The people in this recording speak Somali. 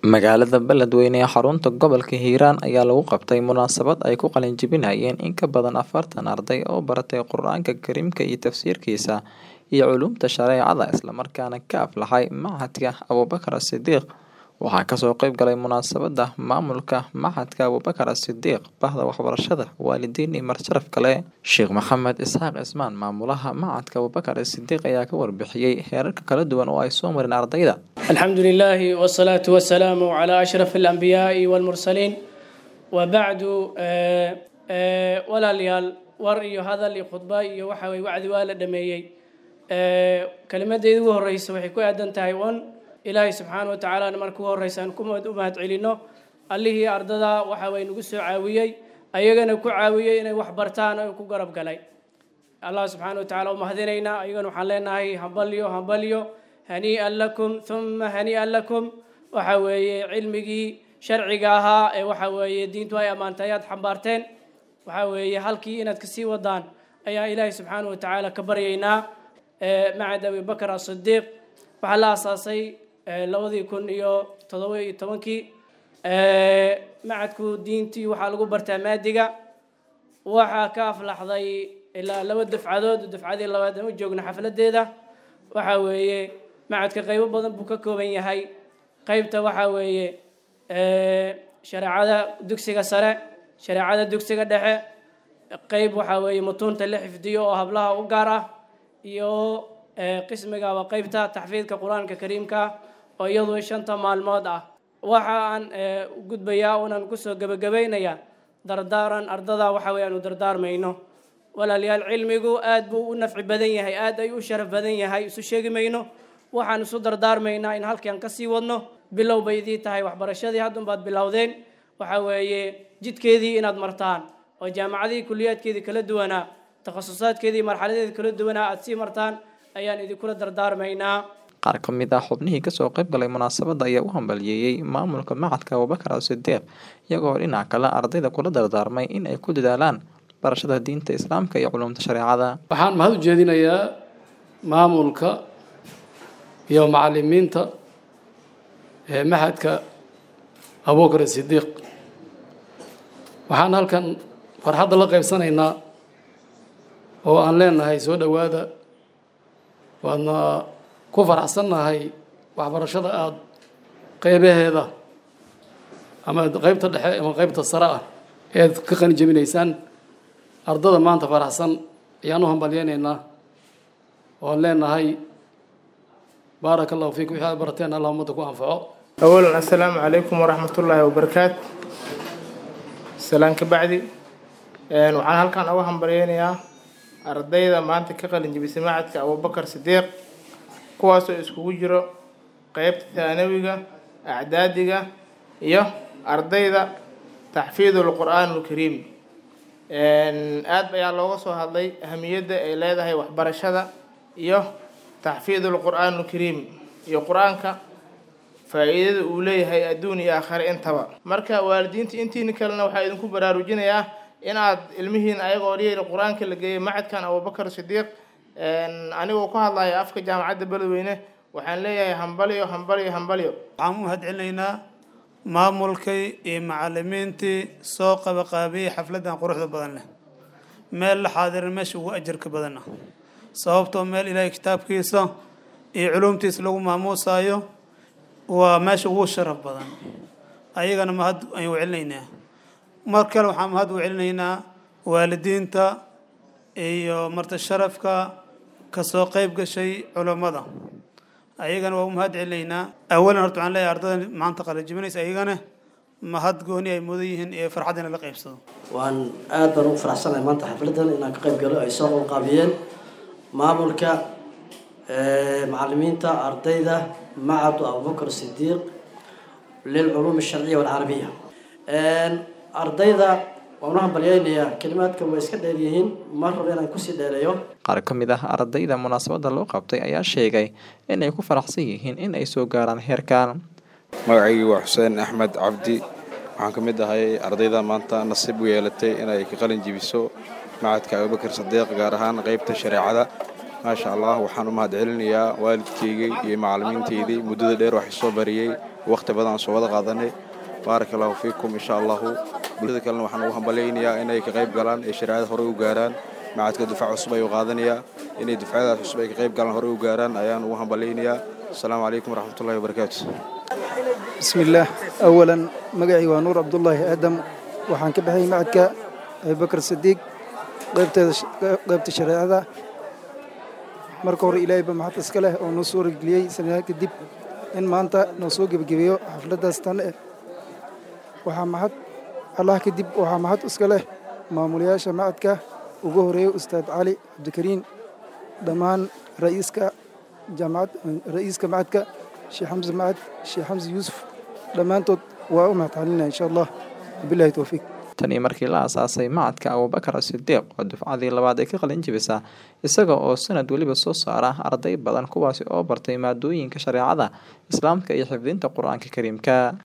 Magaalada Beledweyne ee xarunta gobolka Hiiraan ayaa lagu qabtay munaasabad ay ku qalin jebinayeen in ka badan afartan arday oo baratay Qur'aanka Kariimka iyo tafsiirkiisa iyo culuumta shareecada isla markaana ka aflaxay Machadka Abuubakar Sidiiq waxaa kasoo qayb galay munaasabada maamulka Machadka Abuubakar Sidiiq bahda waxbarashada waalidiin iyo marti-sharaf kale Sheekh Maxamed Isxaaq Cismaan maamulaha Machadka Abuubakar Sidiiq ayaa ka warbixiyay heerarka kala duwan oo ay soo mareen ardayda الحمد لله والصلاة والسلام على أشرف الأنبياء والمرسلين وبعد آه، آه، ولا ليال ور iyo hadal iyo khudba iyo waxa way wacdi waa la dhameeyey ee kalimadeedu ugu horeysa waxay ku aadan tahay on ilaahay subxaana wa tacaala marka ugu horeysa aan ku mahad- u mahad celino allihii ardada waxa way nagu soo caawiyey ayagana ku caawiyey inay wax bartaan oo ku garab galay allah subxaana wa tacaala u mahadinaynaa ayagana waxaan leenahay hambalyo hambalyo hanii'an lakum uma hanii'an lakum waxa weeye cilmigii sharciga ahaa ee waxa weeye diintu ay ammaantay ayaad xambaarteen waxa weeye halkii inaad kasii wadaan ayaa ilaahay subxaana wa tacaala ka baryaynaa ee macad abibakar asidiiq waxaa la aasaasay ee labadii kun iyo toddoba iyo tobankii ee macadku diintii waxaa lagu bartaa maadiga waxaa ka aflaxday ilaa laba dufcadood dufcadii labaad aan u joogno xafladeeda waxa weeye macadka qaybo badan buu ka kooban yahay qaybta waxa weeye ee, shareecada dugsiga sare shareecada dugsiga dhexe qayb waxa weeye mutuunta la xifdiyo oo hablaha u gaar ah iyo ee, qismiga waa qaybta taxfiidka qur-aanka kariimka oo iyadu shanta maalmood ah waxa aan ee, u gudbayaa unan kusoo gebagabaynayaa dardaaran ardada waxa weeye aanu dardaarmayno walaalayaal cilmigu aad buu u nafci badan yahay aad ay u sharaf badan yahay isu sheegi mayno waxaan isu dardaarmaynaa in halkii aan kasii wadno bilow bay idii tahay waxbarashadii haddun baad bilowdeen waxa weeye jidkeedii inaad martaan oo jaamacadihii kuliyaadkeedii kala duwanaa takhasusaadkeedii marxaladeedii kala duwanaa aad sii martaan ayaan idinkula dardaarmaynaa qaar ka mid ah xubnihii kasoo qayb galay munaasabada ayaa u hambalyeeyey maamulka Machadka Abuubakar Sidiiq iyagoo dhinaca kale ardayda kula dardaarmay in ay ku dadaalaan barashada diinta Islaamka iyo culuumta shareecada waxaan mahad u jeedinayaa maamulka iyo macalimiinta ee maxadka abuubakar sidiiq waxaan halkan farxadda la qaybsanaynaa oo aan leenahay soo dhowaada waadna ku faraxsannahay waxbarashada aada qeybaheeda ama qeybta dhexe ama qeybta sare ah eed ka qani jebinaysaan ardada maanta faraxsan ayaan u hambalyeynaynaa oon leenahay baaraka allahu fiikum wixii aad barateen allah ummadda ku anfaco أولا السلام عليكم ورحمة الله وبركاته سلام كبعدي een waxaan halkan uga hambalyeynayaa ardayda maanta ka qalin jebisay macadka abubakar sidiiq kuwaasoo iskugu jiro qeybta thaanawiga acdaadiga iyo ardayda taxfiidul qur'aan alkariim een aad ayaa looga soo hadlay ahamiyadda ay leedahay waxbarashada iyo taxfiidul qur'aan alkariim iyo qur-aanka faa'iidada uu leeyahay adduun iyo aakhire intaba marka waalidiinta intiina kalena waxaa idinku baraarujinayaa inaad ilmihiin ayagoo dhiyayla qur-aanka la geeyay macadkan abubakar sidiiq een anigoo ku hadlaya afka jaamacadda beledweyne waxaan leeyahay hambalyo hambalyo hambalyo waxaan u mahadcelinaynaa maamulkii iyo macalimiintii soo qabaqaabiyey xafladdan quruxda badan leh meel la xaadirin meesha ugu ajarka badana sababtoo meel ilaahay kitaabkiisa iyo culuumtiisa lagu maamuusayo waa meesha ugu sharaf badan ayagana mahad ayaan u celinaynaa mar kale waxaan mahad u celinaynaa waalidiinta iyo marti sharafka kasoo qayb gashay culammada ayagana waa u mahad celinaynaa awalan horta waxaan leeyahay ardada maanta qalajibinaysa ayagana mahad gooni ay mudan yihiin iyo farxad in la qaybsado waan aad baan ugu faraxsanahay maanta xafladan inaan ka qayb galo ay soo qalqaabiyeen maamulka ee, macalimiinta ardayda macadu abubakar sidiiq lilculuum alsharciya walcarabiya Een, ardayda waan u hambalyeynayaa kelimaadka way iska dheer yihiin mar raba inaan kusii dheereeyo qaar ka mid ah ardayda munaasabada loo qabtay ayaa sheegay in ay ku faraxsan yihiin in ay soo gaaraan heerkan magacaygu waa xuseen axmed cabdi waxaan ka mid ahay ardayda maanta nasiib u yeelatay inay ka qalin jebiso macadka abubakar sadiiq gaar ahaan qeybta shareecada maasha allah waxaan u mahad celinayaa waalidkaygii iyo macallimiintaydii muddada dheer wax isoo bariyey wakhti badan aan soo wada qaadanay baaraka allahu fiikum insha allahu bulshada kalena waxaan ugu hambalaynayaa inay ka qayb galaan ee shareecada horey u gaaraan macadka dufaac cusub ayuu qaadanayaa inay dufcadaas cusub ay ka qayb galaan horey u gaaraan ayaan ugu hambalaynayaa asalaamu calaykum waraxmatullahi wabarakaatu بسم الله أولا مقعي ونور عبد الله آدم وحان كبحي معك أبي بكر الصديق قيبت الشريعة marka hore ilaahay ba maxad iska leh oo noo soo regliyey sanadaad kadib in maanta noo soo gebagabeeyo xafladdaas tan eh waxaa maxad allah kadib waxaa maxad iska leh maamulayaasha macadka ugu horeeya ustaad cali cabdikariin dhammaan ra'iiska jaamacad ra'iiska macadka sheekh xamse macad sheekh xamse yuusuf dhammaantood waa u mahadcelinaya insha allah wabillahi towfiiq tanii markii la aasaasay macadka abubakar asidiiq oo dufcadii labaad ay ka qalin jibisa isaga oo sanad weliba soo saara arday badan kuwaasi oo bartay maadooyinka shareecada islaamka iyo xifdinta qur-aanka kariimka